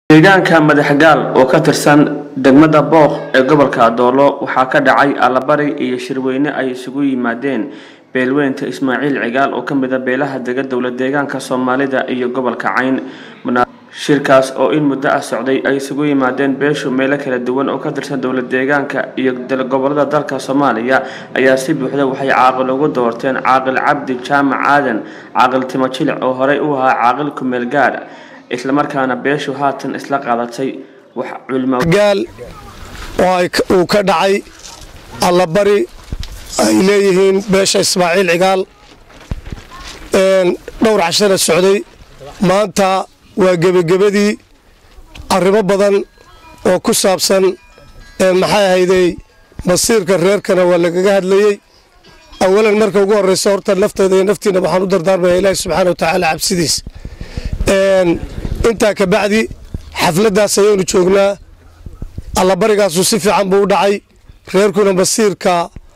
deegaanka madaxgaal oo ka tirsan degmada booq ee gobolka adoolo waxaa ka dhacay allabari iyo shirweyne ay isugu yimaadeen beelweynta ismaaciil cigaal oo kamid a beelaha dega dowla deegaanka soomaalida iyo gobolka cayn shirkaas oo in muddo ah socday ay isugu yimaadeen beeshu meelo kala duwan oo ka tirsan dowla deegaanka iyo gobolada dalka soomaaliya ayaa si buuxda waxay caaqil ugu doorteen caaqil cabdi jaamac aadan caaqil timo jilic oo horey u ahaa caaqil kumeel gaadh islamarkaana beeshu haatan isla qaadatay wax culimo gaal oo uu ka dhacay allabari ay leeyihiin beesha ismaaciil cigaal dhowr cashana socday maanta waa gebagebadii arrimo badan oo ku saabsan maxay ahayday masiirka reerkana waa lagaga hadlayey awalan marka ugu horreysa horta nafteeda iyo naftiina waxaan u dardaarmaya ilaahi subxaana wa tacaala cabsidiis intaa ka bacdi xafladdaas ayaynu joognaa allabarigaasu si fiican buu u dhacay reerkuna masiirka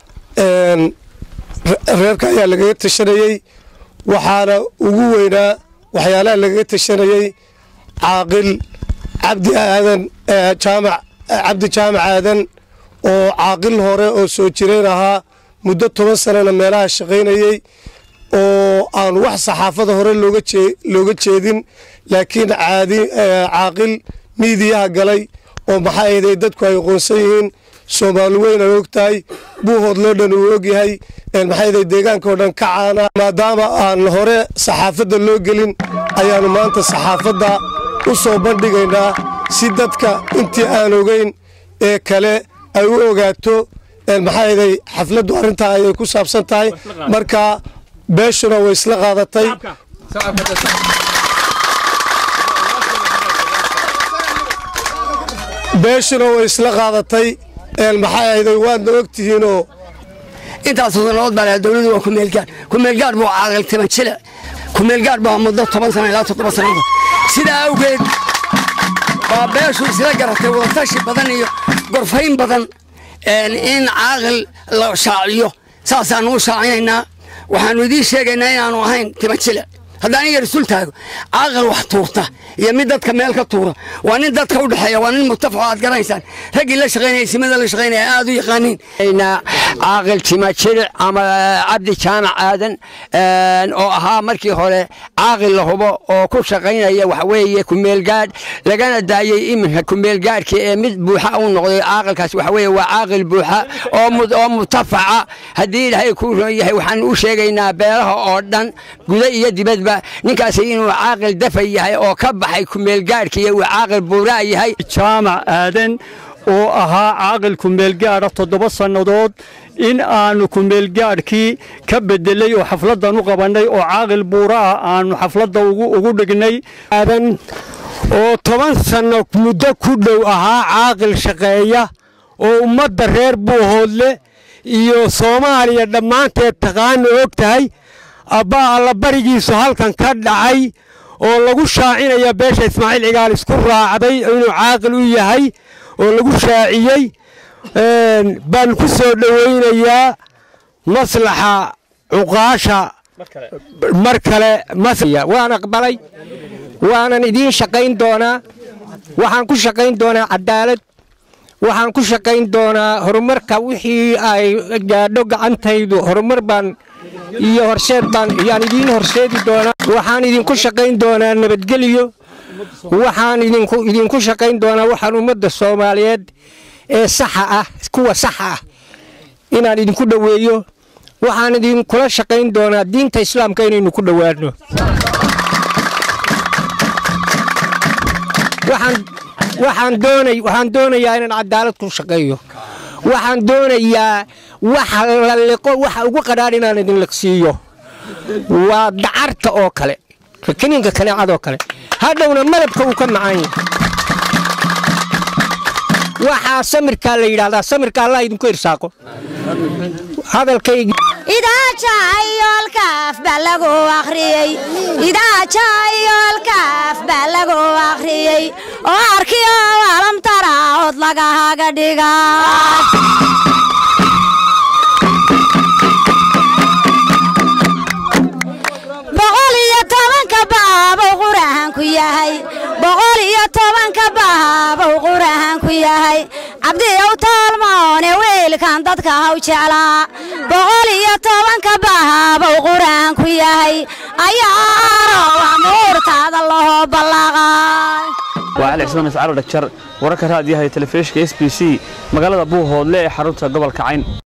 reerka ayaa lagaga tashanayey waxaana ugu weynaa waxyaalaha lagaga tashanayey caaqil cabdi aadan jaamac cabdi jaamac aadan oo caaqil hore oo soo jireen ahaa muddo toban sanana meelaha shaqaynayey oo aan wax saxaafada hore looga jeedin laakiin caaqil miidiyaha galay oo maxaa ahday dadku ay aqoonsan yihiin soomaali weyn ay og tahay buuhoodloo dhan uu ogyahay maxaa ahday deegaankao dhan ka caana maadaama aan hore saxaafadda loo gelin ayaannu maanta saxaafadda u soo bandhigaynaa si dadka intii aan ogeyn ee kale ay u ogaato maxaa ahday xafladdu arrintaa ayay ku saabsan tahay marka beeshuna way isla qaadatay beeshuna way isla qaadatay maxay ahayday waadna ogtihiinoo intaas sannadood baa dowladu waa kumeelgaar kumeelgaar buu caaqil timan jile kumeelgaar baa muddo toban sana ilaa toddoba sannadood sidaa awgeed baa beeshu isla garatay wadatashi badan iyo gorfayn badan in caaqil la shaaciyo saasaannu u shaacinaynaa waxaannu idiin sheegaynaa inaannu ahayn timan jile haddaan iga rasul taago caaqil wax tuurta iyo mid dadka meel ka tuura waa nin dadka u dhexeeya waa nin mutafaco aad garanaysaan raggii la shaqaynaya simada la shaqaynaya aad u yaqaaniin caaqil timajiric ama cabdi jaamac aadan oo ahaa markii hore caaqil la hubo oo ku shaqaynaya waxaweeye kumeelgaadh lagana daayey iminka kumeelgaadhkii ee mid buuxa u noqday caaqilkaas waxaweye waa caaqil buuxa oo mutafaca haddii ilaahay kuu ron yahay waxaanu u sheegaynaa beelaha oo dhan guda iyo dibadba ninkaasi inuu caaqil dafa yahay oo ka baxay kumeelgaadhkiiyo uu caaqil buuraa yahay jaamac aadan oo ahaa caaqil kumeelgaadha toddoba sannadood in aanu kumeelgaadhkii ka bedelay oo xafladdan u qabannay oo caaqil buura ah aanu xafladda ugu dhignay aadan oo toban sanno muddo ku dhow ahaa caaqil shaqeeya oo ummadda reer buuhoodle iyo soomaaliya dhammaanteed taqaana og tahay abbaa allabarigiisu halkan ka dhacay oo lagu shaacinaya beesha ismaaciil cigaal isku raacday inuu caaqil u yahay oo lagu shaaciyey baan ku soo dhowaynayaa maslaxa cuqaasha mar kale waan aqbalay waanan idiin shaqayn doonaa waxaan ku shaqayn doonaa cadaalad waxaan ku shaqayn doonaa horumarka wixii ay gaadho gacantaydu horumar baan iyo horseed baan yaan idiin horseedi doonaa waxaan idinku shaqayn doonaa nabadgelyo waxaan idinku shaqayn doonaa waxaan ummadda soomaaliyeed ee saxa ah kuwa saxa ah inaan idinku dhoweeyo waxaan idinkula shaqayn doonaa diinta islaamka inaynu ku dhowaano waxaan doonayaa inaan cadaalad ku shaqeeyo waxaan doonayaa waxa la liqo waxa ugu qadhaan inaan idin liqsiiyo waa dacarta oo kale kiniinka kaneecadoo kale hadhowna malabka uu ka macaan yahay waxaa samirkaa la yidhahdaa samirka allah idinku irsaaqo hadalkaygi idaajaayolkaaf baa lagu akhriyey idaajaayolkaaf baa lagu akhriyey oo arkiyo alamtara od lagahaga dhiga boqol iyo tobanka baabo qur-aanku yahay boqol iyo tobanka yahay cabdiyow taalmoone wiilkan dadka haw jeclaa boqol iyo tobanka bahabow qur-aanku yahay ayaanow amuurtaada lahoo ballaaqay waa cali cismaan iscaalo dhagjar wararka raadiyaha ee telefishinka s b c magaalada buuhoodle ee xarunta gobolka cayn